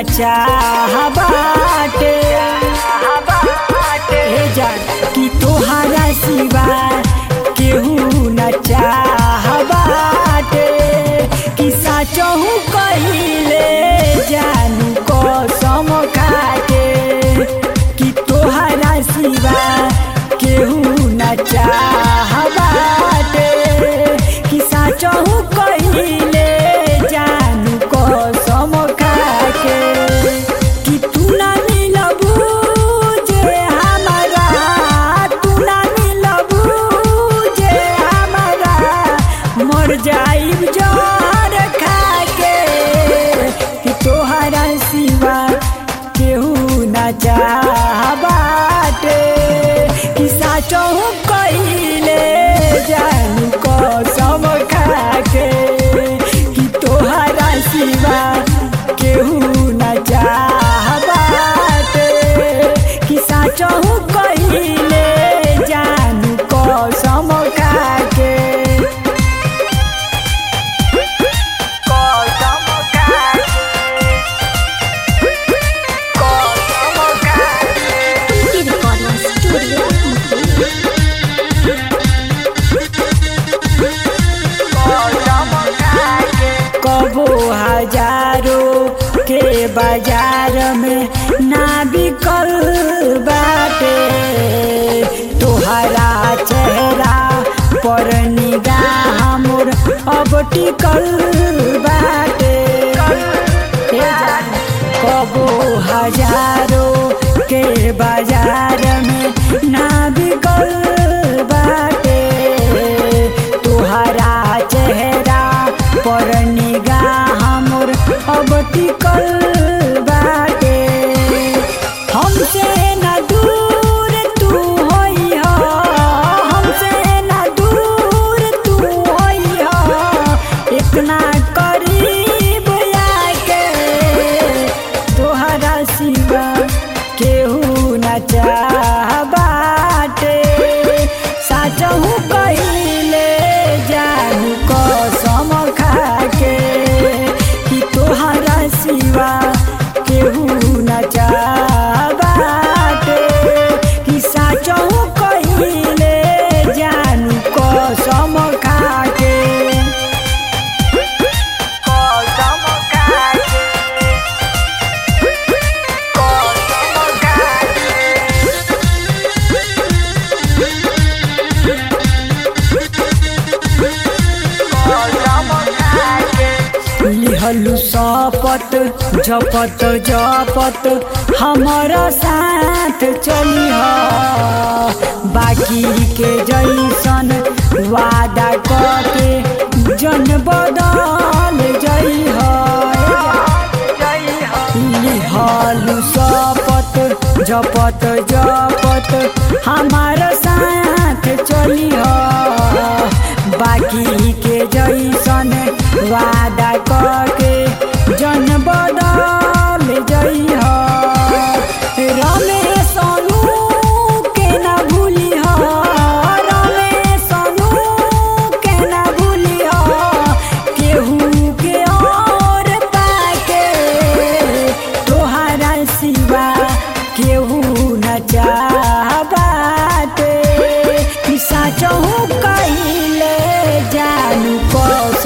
चाह बाटे हे जान कि तोहरा सिवा केहू न चाह बाटे कि साचहु कहिले जानू कसम खाके कि तोहरा सिवा केहू न चाह बाटे कि साचहु कहिले जानू कसम खाके कि तू ना मिलबू जे हमारा तू ना मिलबू जे हमारा मर जाइब जर खाके कि तोहरा सिवा केहू ना चाह बाटे कि साचहु कहिले जानू कसम खाके कि तोहरा सिवा केहू ना चाह बाटे कि साचहु कहिले जानू कसम खाके कसम खाके कसम खाके Pinky Recording Studio Mukli. कबो हजारों के बाजार में ना बिकल बाटे तोहरा चेहरा पर निगाह मोर अब टिकल बाटे हे जान, कबो हजारों के बाजार में ना बिकल बाटे तोहरा चेहरा पर निगाह मोर अब टिकल बाटे हमसे न दूर तू होई हो हमसे न दूर तू होई हो इतना करीब आके तोहरा सिवा केहू न चाह बाटे साचहु कहिले जानू कसम खाके कि तोहरा सिवा केहू न चाह बाटे कि साचहु कहिले जानू कसम खाके कसम खाके कसम खाके लिहलु शपथ जपत जपत हमारा साथ चली बाकी के जैसन वादा करके जन बदल जई लिहलु शपथ जपत जपत हमारा साथ चली बाकी के जैसन वादा करके जन बदल जई रमेश अनु के न भूली रमेश अनु के न भूली केहू के और पाके तोहरा सिवा केहू न चाह बाटे कि साचहु कहिले जानू कस